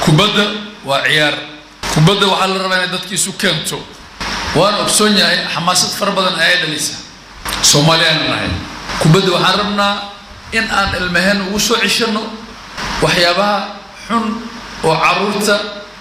kubadda waa ciyaar kubadda waxaa la rabaa inay dadka isu keento waan ogsoon yahay xamaasad fara badan ayay dhalisa soomaaliyaana nahay kubadda waxaan rabnaa in aan ilmaheen ugu soo ceshano waxyaabaha xun oo caruurta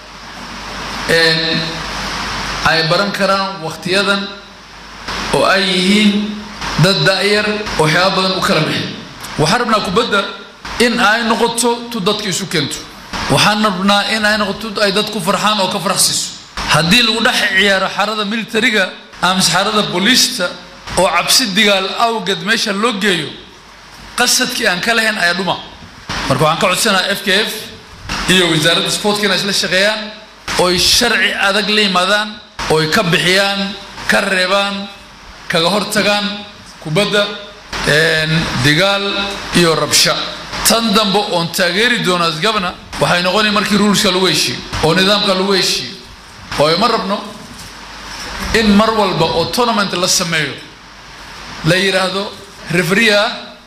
ay baran karaan wakhtiyadan oo ay yihiin dad da'yar oo waxyaaba badan u kala bixi waxaan rabnaa kubadda in ay noqoto tu dadka isu keento waxaan rabnaa in ay noqoto ay dad ku farxaan oo ka farxsiiso haddii lagu dhex ciyaaro xarada militariga amase xarada booliista oo cabsi digaal awgeed meesha loo geeyo qasadkii aan ka lahayn ayaa dhuma marka waxaan ka codsanaha f k f iyo wasaaradda sportka inay isla shaqeeyaan oy sharci adag la yimaadaan oy ka bixiyaan ka reebaan kaga hortagaan kubadda digaal iyo rabsha tan dambe oon taageeri doono as gabna waxay noqonay markii ruulska lagu heshiiyo oo nidaamka lagu heshiiyo waayo ma rabno in mar walba oo tournament la sameeyo la yidhaahdo refria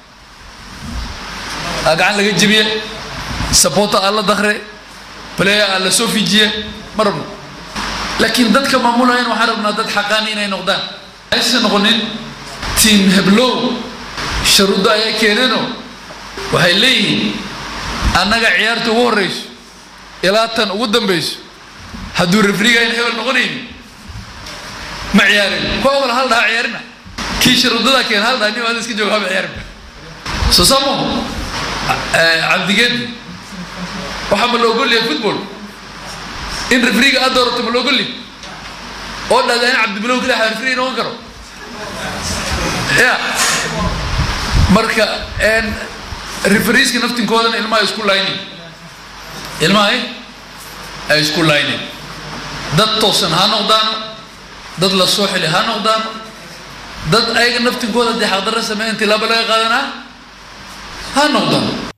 a gacan laga jebiye supporter aa la dakre player aa la soo fijiye ma rabno laakiin dadka maamulayan waxaan rabnaa dad xaqaani inay noqdaan aysan noqonin tiam heblow sharuuddo ayaa keeneenoo waxay leeyihiin annaga ciyaarta ugu horrayso ilaa tan ugu dambayso hadduu refriga ayna hebel noqonayni ma ciyaarin kuwa ogol hal dhaha ciyaarina kii sharuudadaa keena hal dhaha nin waada iska jooga haba ciyaarin soo saamo cabdigeedi waxaa ma la ogolyahay football in refriga aad doorato ma la ogolyahay oo dhahda in cabdibilow keliya refriga noqon karo ya marka refriiska naftinkoodana ilmaha isku laynin ilmahay ay isku laynin dad toosan ha noqdaano dad la soo xili ha noqdaano dad ayaga naftinkooda dee xaqdarra sameeyan tilaabo laga qaadanaa ha noqdaano